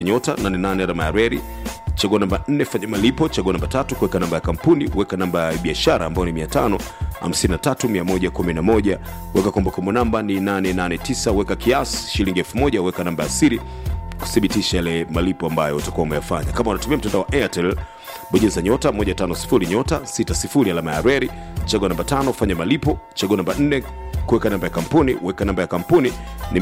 nyota 88 alama ya reli chagua namba 4 fanya malipo chagua namba tatu kuweka namba ya kampuni weka namba ya biashara ambayo ni 553111 weka kumbukumbu namba ni 889 weka kiasi shilingi 1000 weka namba ya siri kuthibitisha yale malipo ambayo utakuwa umeyafanya kama unatumia mtandao wa airtel bonyeza nyota 150 nyota 60 alama ya reli chagua namba tano fanya malipo chagua namba 4 kuweka namba ya kampuni weka namba ya kampuni ni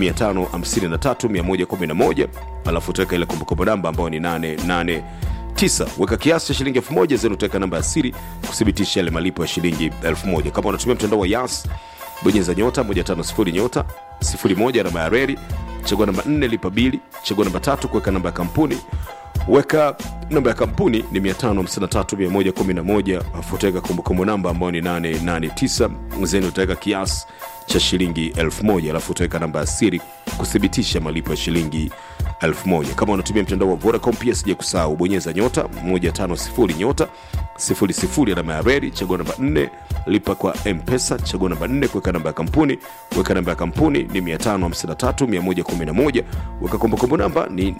553111 alafu utaweka ile kumbukumbu namba ambayo ni 88 9 weka kiasi cha shilingi 1000 zenu utaweka namba ya siri kuthibitisha yale malipo ya shilingi 1000 kama unatumia mtandao wa yas bonyeza nyota 150 nyota 01 alama ya reli chagua namba 4 lipa bili chagua namba tatu kuweka namba ya kampuni weka namba ya kampuni ni 553111 afu utaweka kumbukumbu namba ambayo ni 889 zeni utaweka kiasi cha shilingi 1000 alafu utaweka namba ya siri kuthibitisha malipo ya shilingi 1000 kama unatumia mtandao wa vodacom pia sija kusahau bonyeza nyota 150 nyota 00 alama ya reli chagua namba 4 lipa kwa mpesa chagua namba 4 kuweka namba ya kampuni weka namba ya kampuni ni 553111 weka kumbukumbu namba ni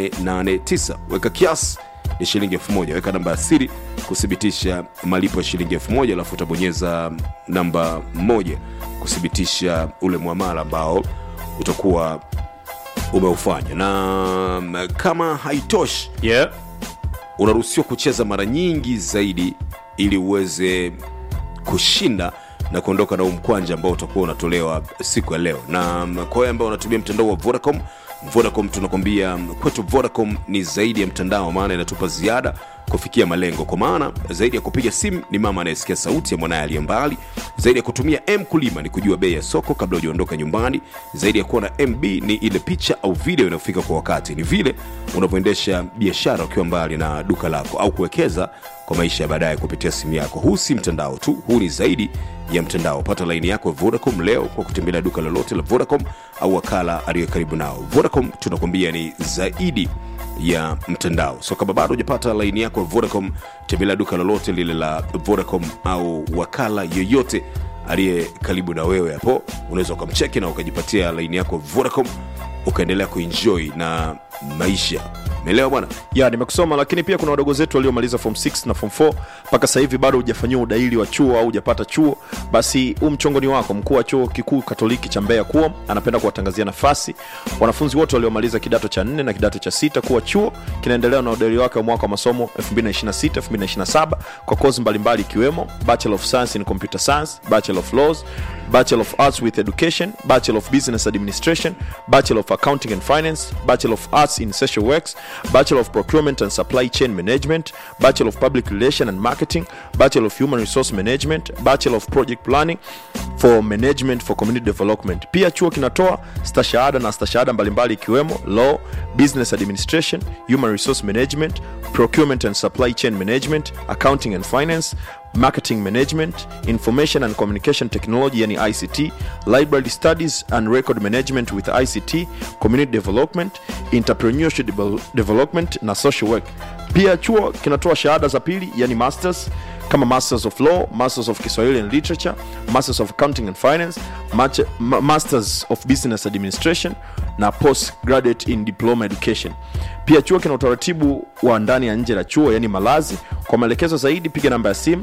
889 weka kiasi ni shilingi 1000 weka namba ya siri kuthibitisha malipo ya shilingi 1000 alafu utabonyeza namba moja kuthibitisha ule mwamala ambao utakuwa umeufanya na mm, kama haitoshi yeah. unaruhusiwa kucheza mara nyingi zaidi ili uweze kushinda na kuondoka na huu mkwanja ambao utakuwa unatolewa siku ya leo na mm, kwa wale ambao wanatumia mtandao wa vodacom vodacom tunakwambia mm, kwetu vodacom ni zaidi ya mtandao maana inatupa ziada kufikia malengo kwa maana zaidi ya kupiga simu ni mama anayesikia sauti ya mwanaye aliye mbali zaidi ya kutumia m kulima ni kujua bei ya soko kabla hujaondoka nyumbani zaidi ya kuwa na mb ni ile picha au video inayofika kwa wakati ni vile unavyoendesha biashara ukiwa mbali na duka lako au kuwekeza kwa maisha ya baadaye kupitia simu yako huu si mtandao tu huu ni zaidi ya mtandao pata laini yako ya vodacom leo kwa kutembelea duka lolote la vodacom au wakala aliyo karibu nao vodacom tunakwambia ni zaidi ya mtandao so kama bado hujapata laini yako ya vodacom tembelea duka lolote lile la vodacom au wakala yoyote aliye karibu na wewe hapo unaweza ukamcheki na ukajipatia laini yako ya vodacom ukaendelea kuenjoy na maisha umeelewa bwana ya nimekusoma lakini pia kuna wadogo zetu waliomaliza form 6 na form 4 mpaka sasa hivi bado hujafanyiwa udahili wa chuo au hujapata chuo basi huu mchongo ni wako mkuu wa chuo kikuu katoliki cha mbeya kuo anapenda kuwatangazia nafasi wanafunzi wote waliomaliza kidato cha 4 na kidato cha sita kuwa chuo kinaendelea na udahili wake wa mwaka wa masomo 2026 2027 kwa kozi mbalimbali ikiwemo bachelor of science in computer science bachelor of laws bachelor of arts with education bachelor of business administration bachelor of accounting and finance bachelor of arts in social works bachelor of procurement and supply chain management bachelor of public relation and marketing bachelor of human resource management bachelor of project planning for management for community development pia chuo kinatoa stashahada na stashahada mbalimbali ikiwemo law business administration human resource management procurement and supply chain management accounting and finance marketing management information and communication technology yani ict library studies and record management with ict community development entrepreneurship devel- development na social work pia chuo kinatoa shahada za pili yani masters kama masters of law masters of kiswahili and literature masters of accounting and finance Mache- ma- masters of business administration na postgraduate in diploma education pia chuo kina utaratibu wa ndani ya nje la chuo yani malazi kwa maelekezo zaidi piga namba ya simu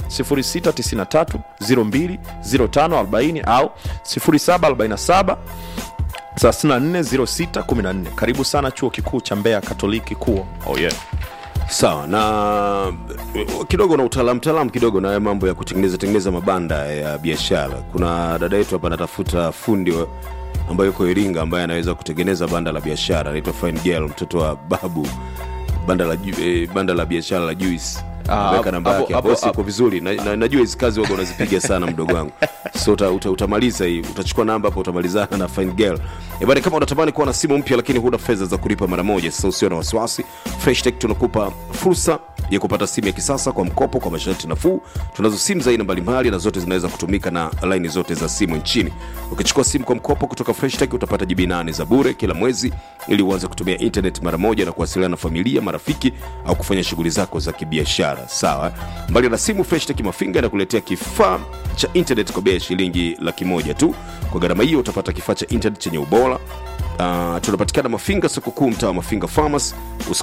693 020540 au 0747 340614 karibu sana chuo kikuu cha mbeya katoliki kuo oh yeah. sawa na kidogo na utaalamu taalamu kidogo na haya mambo ya kutengeneza tengeneza mabanda ya biashara kuna dada yetu hapa anatafuta fundi wa- ambaye yuko iringa ambaye anaweza kutengeneza banda la biashara anaitwa fine girl mtoto wa babu banda la, ju- eh, banda la biashara la juice Ah, weka namba hapo- yake hapo- bosi hapo- iko vizuri na, na, najua hizi kazi waga unazipiga sana mdogo wangu so uta, uta, utamaliza hii utachukua namba hapo utamalizana na fine girl ebani kama unatamani kuwa na simu mpya lakini huna fedha za kulipa mara moja sasa usio na wasiwasi fresh tech tunakupa fursa ya kupata simu ya kisasa kwa mkopo kwa masharti nafuu tunazo simu za aina mbalimbali na zote zinaweza kutumika na laini zote za simu nchini ukichukua simu kwa mkopo kutoka fresh tech utapata jibi 8 za bure kila mwezi ili uanze kutumia internet mara moja na kuwasiliana na familia marafiki au kufanya shughuli zako za kibiashara sawa mbali na simu freshtech mafinga inakuletea kifaa cha internet kwa bei ya shilingi laki moja tu kwa gharama hiyo utapata kifaa cha internet chenye ubora Uh, tunapatikana mafinga soko kuu mtaa wa mafinga farmers